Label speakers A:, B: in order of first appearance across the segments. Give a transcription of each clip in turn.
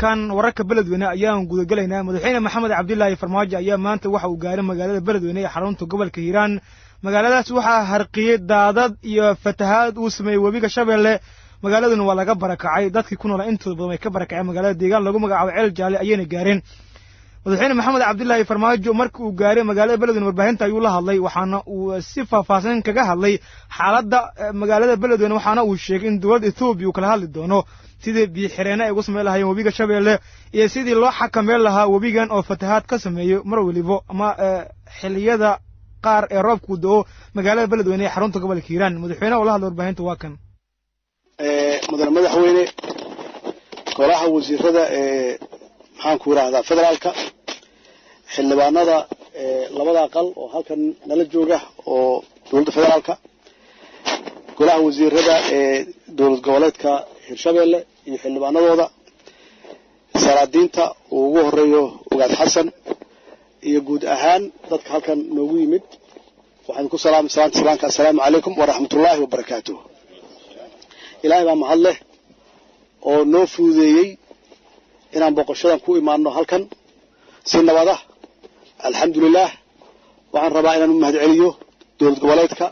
A: markaan wararka beledweyne ayaan gudagelaynaa madaxweyne maxamed cabdilaahi farmaajo ayaa maanta waxa uu gaaray magaalada beledweyne ee xarunta gobolka hiiraan magaaladaas waxaa harqiyey daadad iyo fatahaad uu sameeyey webiga shabeelle magaaladuna waa laga barakacay dadkii ku noolaa intooda badan way ka barakaceen magaalada deegaan lagu magacaabo ceel jaale ayayna gaareen madaxweyne maxamed cabdilaahi farmaajo markii uu gaaray magaalada beledweyne warbaahinta ayuu la hadlay waxaana uu si faahfaahsan kaga hadlay xaaladda magaalada beledweyne waxaana uu sheegay in dowladda ethoobiya uu kala hadli doono sidii biyoxireene ay ugu samayn lahaayeen webiga shabeelle iyo sidii loo xakameyn lahaa webigan oo fatahaad ka sameeyo mar welibo ama xiliyada qaar ee roobku do-o magaalada beledweyne ee xarunta gobolka hiiraan madaxweyneha oo la hadlay warbaahinta waa kan
B: mudane madaxweyne golaha wasiirada ee maxaanku yidhaahdaa federaalka xildhibaanada labada aqal oo halkan nala jooga oo dowladda federaalka golaha wasiirada ee dowlad goboleedka hirshabeelle iyo xildhibaanadooda salaadiinta uu ugu horeeyo ogaad xasan iyo guud ahaan dadka halkan noogu yimid waxaan ku salaamay salaanta salaamka assalaamu calaykum waraxmatullaahi wabarakaatuh ilaahay baa mahad leh oo noo fududeeyey inaan boqoshadan ku imaano halkan si nabada alxamdulilah waxaan rabaa inaan u mahad celiyo dowlad goboleedka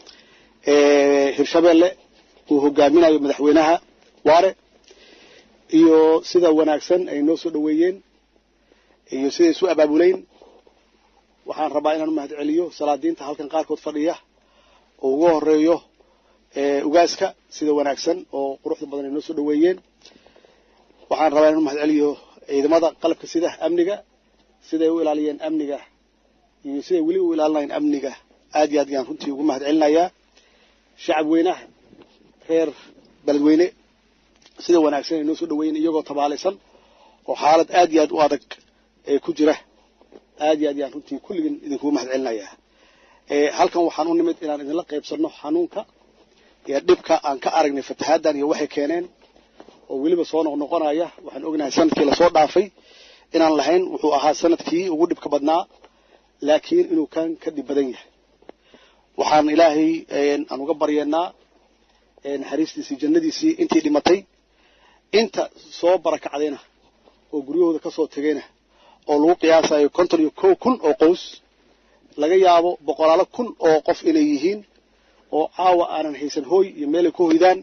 B: hirshabeelle uu hogaaminayo madaxweynaha waare iyo sida wanaagsan ay noo soo dhoweeyeen iyo siday isu abaabuleyn waxaan rabaa inaan u mahad celiyo salaadiinta halkan qaarkood fadhiya oo ugu horeeyo ugaaska sida wanaagsan oo quruxda badan ay noo soo dhoweeyeen waxaan rabaa inaan u mahad celiyo ciidamada qalabka sida amniga siday u ilaaliyeen amniga iyo siday weli u ilaalinayeen amniga aad iyo aad ayaan runtii ugu mahad celinayaa shacab weynaha reer beledweyne sida wanaagsan ay noo soo dhoweeyeen iyagoo tabaalaysan oo xaalad aad iyo aad u adag ee ku jira aad iyo aad ayaan runtii kulligin idinkugu mahad celinayaa halkan waxaan u nimid inaan idinla qaybsanno xanuunka iyo dhibka aan ka aragnay fatahaaddan iyo waxay keeneen oo weliba soo noqnoqonaya waxaan ognahay sanadkii lasoo dhaafay inaan lahayn wuxuu ahaa sanadkii ugu dhibka badnaa laakiin inuu kan ka dhib badan yahay waxaan ilaahay aan uga baryeennaa naxariistiisii jannadiisii intii dhimatay inta soo barakacdayna oo guryahooda ka soo tegayna oo lagu qiyaasayo konton iyo kow kun oo qows laga yaabo boqolaalo kun oo qof inay yihiin oo caawa aanan haysan hooy iyo meelay ku hoydaan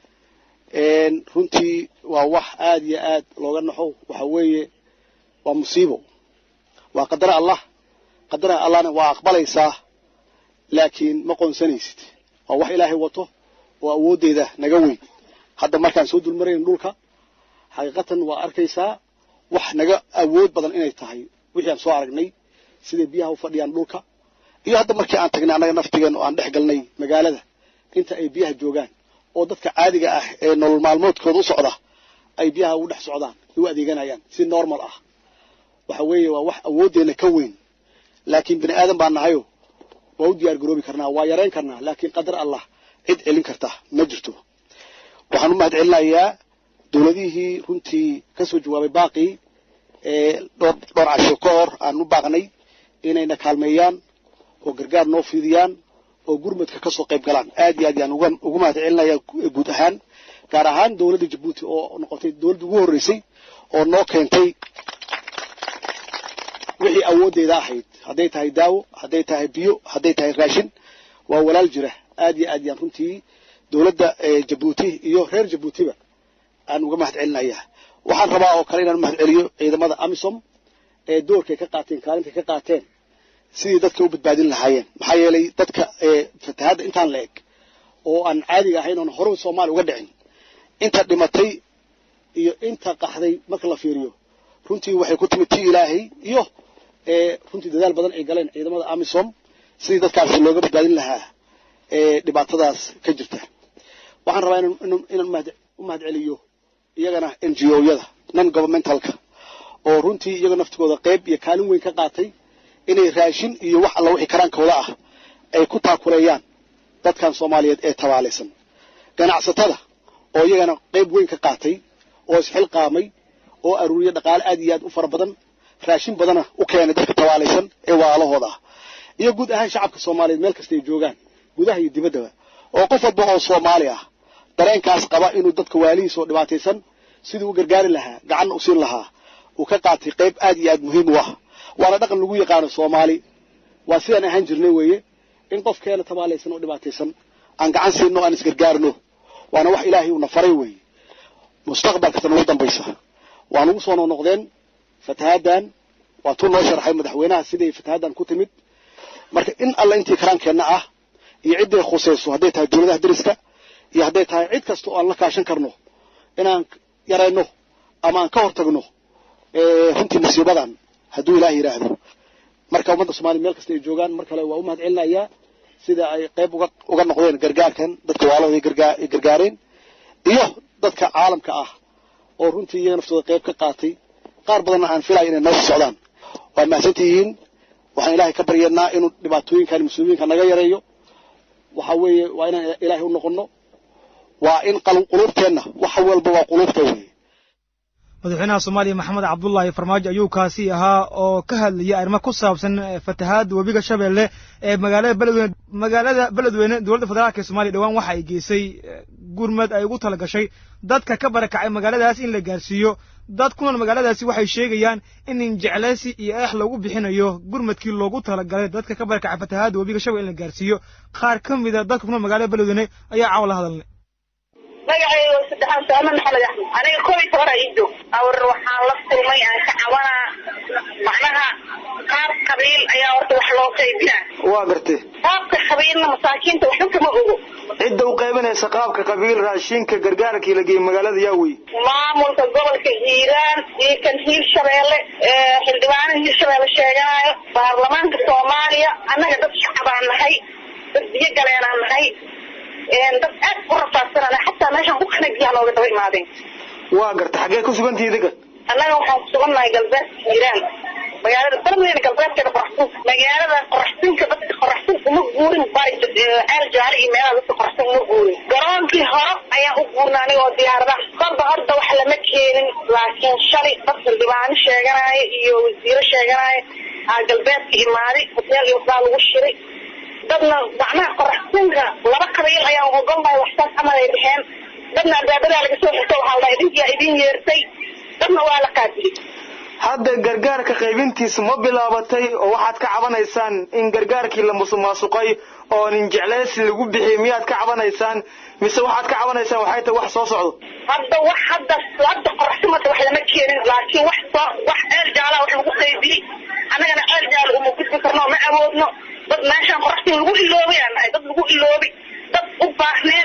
B: runtii waa wax aad iyo aad looga naxo waxa weeye waa musiibo waa qadara allah qadara allahna waa aqbalaysaa laakiin ma qoonsanaysid waa wax ilaahay wato oo awooddeeda naga weyn hadda markaan soo dulmarayn dhulka xaqiiqatan waa arkaysaa wax naga awood badan inay tahay wixii aan soo aragnay siday biyaha u fadhiyaan dhulka iyo hadda markii aan tagnay annaga naftigeen oo aan dhex galnay magaalada inta ay biyaha joogaan oo dadka caadiga ah ee nolol maalmoodkooda u socda ay biyaha ugu dhex socdaan u adeeganayaan si normal ah waxa weeye waa wax awooddeenna ka weyn laakiin bini aadan baan nahayo waa u diyaar garoobi karnaa waa yarayn karnaa laakiin qadar allah cid celin karta ma jirto waxaan u mahad celinayaa dowladihii runtii ka soo jawaabay baaqii ee dhowr dhowr casho ka hor aan u baaqnay inayna kaalmeeyaan oo gargaar noo fidiyaan oo gurmadka ka soo qayb galaan aad iyo aad yaan uga ugu mahad celinaya guud ahaan gaar ahaan dowladda jabuuti oo noqotay dowladda ugu horreysay oo noo keentay wixii awooddeeda ahayd hadday tahay daawo hadday tahay biyo hadday tahay raashin waa walaal jira aad iyo aad yaan runtii dowladda jabuuti iyo reer jabuutiba aan uga mahad celinayaa waxaan rabaa oo kale inaan mahad celiyo ciidamada amisom ee doorkay ka qaateen kaalintay ka qaateen sidii dadka u badbaadin lahaayeen maxaa yeelay dadka fatahaadda intaan la eg oo aan caadiga ahayn oon horeba soomaaliya uga dhicin inta dhimatay iyo inta qaxday marka la fiiriyo runtii waxay ku timid tii ilaahay iyo runtii dadaal badan ay galeen ciidamada amisom sidii dadkaasi looga badbaadin lahaa dhibaatadaas ka jirta waxaan rabaa inaan u mahad celiyo iyagana n g o-yada non governmentalka oo runtii iyaga naftigooda qayb iyo kaalin weyn ka qaatay inay raashin iyo wax alla wixii karaankooda ah ay ku taakuleeyaan dadkan soomaaliyeed ee tabaalaysan ganacsatada oo iyagana qayb weyn ka qaatay oo isxilqaamay oo aruuriya dhaqaale aad iyo aad u fara badan raashin badana u keenay dadka tabaalaysan ee waalahooda ah iyo guud ahaan shacabka soomaaliyeed meel kasta ay joogaan gudaha iyo dibaddaba oo qof walba oo soomaali ah dareenkaas qaba inuu dadka waalihiisa oo dhibaataysan siduu u gargaari lahaa gacanna u siin lahaa uu ka qaatay qayb aad iyo aad muhiim u ah waana dhaqan lagu yaqaano soomaali waa sidaan ahaan jirnay weeye in qofkeena tabaalaysan oo dhibaataysan aan gacan siinno aan isgargaarno waana wax ilaahay uuna faray weeye mustaqbalkasana ugu dambaysa waan ugu soo noqnoqdeen fatahaaddan waa tuu noo sharaxay madaxweynaha siday fatahaaddan ku timid marka in alla intii karaankeenna ah iyo cidday khusayso hadday tahay dowladaha deriska iyo hadday tahay cid kasta oo aan la kaashan karno inaan yarayno ama aan ka hortagno runtii musiibadan hadduu ilaah yidhaahdo marka ummadda soomaliya meel kasta ay joogaan mar kale waa u mahad celinayaa sida ay qayb uga uga noqdeen gargaarkan dadka waalahooda gargaa ay gargaareen iyo dadka caalamka ah oo runtii iyaga naftooda qayb ka qaatay qaar badanna aan filayo inay noo socdaan waa mahadsantihiin waxaan ilaahay ka baryanaa inuu dhibaatooyinkan muslimiinka naga yareeyo waxa weeye waa inaan ilaahay u noqonno waa in quluubteenna wax walba waa quluubta weeye
A: madaxweynaha soomaaliya maxamed cabdullaahi farmaajo ayuu kaasi ahaa oo ka hadlayay arrimo ku saabsan fatahaadda webiga shabeelle ee magaalada beledweyne magaalada beledweyne dowladda federaalk ee soomaliya dhowaan waxa ay geysay gurmad ay ugu tala gashay dadka ka barakacay magaaladaas in la gaarsiiyo dad ku nool magaaladaasi waxay sheegayaan in injecleysi iyo eex lagu bixinayo gurmadkii loogu talagalay dadka ka barakacay fatahaadda webiga shabeelle in la gaarsiiyo qaar ka mida dadka ku nool magaalada beledweyne ayaa caawa la hadalnay
C: magacayga saddexaan saama maxamed axmed aniga koob iyo toban ii joog awr waxaan la kulmay aan ka cabanaa macnaha qaab qabiil ayaa horta wax loo qaybinaa
D: waa gartay
C: qaabka qabiilna masaakiinta waxba kama ogo
D: cidda u qaybinaysa qaabka qabiil raashinka gargaarkii la geeyey magaalada yaa wey
C: maamulka gobolka hiiraan iyo kan hiir shabeelle xildhibaanaha hiir shabeelle sheeganayo baarlamaanka soomaaliya annaga dad shacabaan nahay dad biyo galeenaan nahay dad aad u rafaadsanana xataa meeshaan ku kanagiyaa nooga daba imaadeen
D: waa garta xaggee ku sugantihi idinka
C: annaga waxaan ku sugannahay galbeedka hiiraan magaalada beledweyne galbeedkeeda qoraxsin magaalada qoraxsinka dadka qoraxsin uma guurin bari ceel jaale iyo meelaha dadka qoraxsin uma guurin garoonkii hore ayaan u guurnay aniga oo diyaaradaha kolba horta wax lama keenin laakiin shalay dad xildhibaano sheeganaayo iyo wasiiro sheeganaayo aa galbeedka imaaday hoteel iyo waxbaa lagu shiray dadna macnaha qoraxsinka laba qabiil ayaan ogolnahay waxsaas camal ay dhexeen dadna albaabadaa laga soo xirto waxaa la idinkiyaa idin yeertay dadna waa la qaadiyey
D: hadda gargaarka qaybintiisu ma bilaabatay oo waxaad ka cabanaysaan in gargaarkii la musuqmaasuqay oo nin jecleysi lagu bixiyey miyaad ka cabanaysaan mise waxaad ka cabanaysaan waxay tahay wax soo socdo
C: hadda wax hadda hadda qoraxsimada wax lama keenin laakiin wax soo wax ceel jaalaa wax lagu qaybiyey annagana ceel jaala uma gudbi karno ma awoodno dad meeshaan qoraxsin lagu iloobay aan nahay dad lagu iloobay dad u baahneen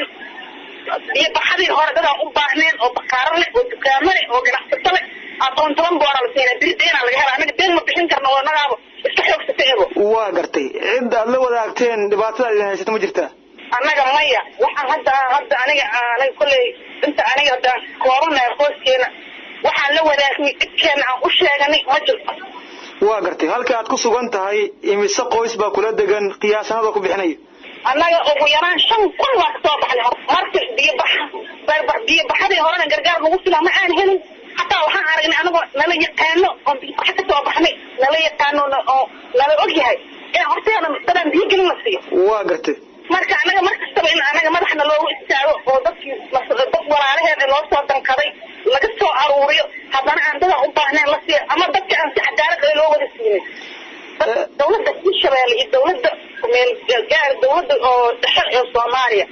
C: iyo baxadii hore dadaan u baahneen oo bakaaro leh oo dukaamo leh oo ganacsato leh aqoon toban boora la siina biri deenaa laga hela anaga deen ma bixin karno oo nagaaba iska xoogsata ebo
D: waa gartay cid aad la wadaagteen dhibaatada idin haysata ma jirtaa
C: annaga maya waxaan hadda hadda aniga aniga kolley inta aniga hadda koobanahay qoyskeena waxaan la wadaagnay dhibkeena aan u sheeganay ma jirto
D: waa gartay halka aad ku sugan tahay imise qoys baa kula degan qiyaasanada ku bixinaya
C: annaga ugu yaraan shan kun baa kasoo baxnay marka biyobaxa biyobaxadii horena gargaar lagu filaa ma aan helin hataa waxaan aragnay anagoo nala yaqaano oo biyobaxa kasoo baxnay nala yaqaano oo nala ogyahay ee horteeda dadaan biyo gelin la siiyo
D: waa gartay
C: marka anaga mar kastaba in anaga madaxna loogu istaago oo dadkii dad walaalaheeda loo soo dankaday laga soo aruuriyo haddana aan dadaan u baahnayn la siiyo ama dadka aan si cadaalad ah loo wada siinin dawladda hirshabeelle iyo dawladda meel gaar dawladda oo dhexe ee soomaaliya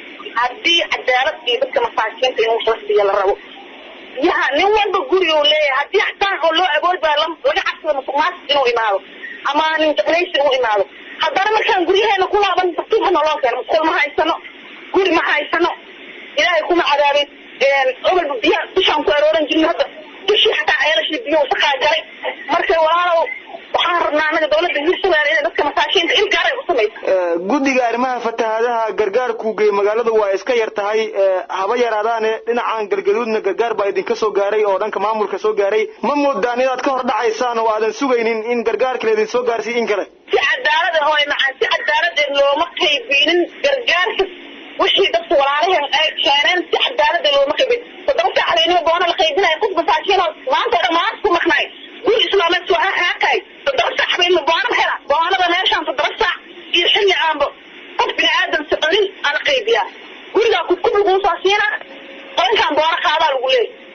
C: haddii cadaalad iyo dadka masaakiinta in wax la siiyo la rabo biyaha nin walba guri uu leeyahay haddii xataa oo loo awood baa laga cabsado musuqmaasuq inuu imaado ama nin jeclaysi inuu imaado haddana markaan guryaheena ku laaban batuuba naloo keeno musqul ma haysano guri ma haysano ilaahay kuma cadaabin obalba biyaha dushaan ku arooran jirna hadda dushii xataa ceelashii biyo wasaqaa galay marka walaalow waxaan rabnaa anaga dawladda hirshabeelle inay dadka masaakiinta il gaaray u samayso
D: guddiga arrimaha fatahaadaha gargaarkuu geeyey magaalada waa iska yar tahay haba yaraadaane dhinacan galgaduudna gargaar baa idinka soo gaaray oo dhanka maamulka soo gaaray ma moodaan inaad ka hor dhacaysaan oo aadan sugaynin in gargaarka laydin soo gaarsiiy in kale
C: si cadaalada hooy macaan si cadaaladee looma qaybinin gargaarka wixii dadka walaalaheen ay keeneen si cadaalada looma qaybin toddoba saacadeynima boona la qaybinaya qof masaakiinoo maanta o dhan maanta ku maqnaay guri islaameed soo haakaay toddoba saac bayna boonaba hela boonada meeshaan toddoba saac iyo xilli aanba qof bini aadam soconin ala qaybiyaa gurigaa kudkub laguu soo siinaa qolinkaan boona qaadaa lagu leeyay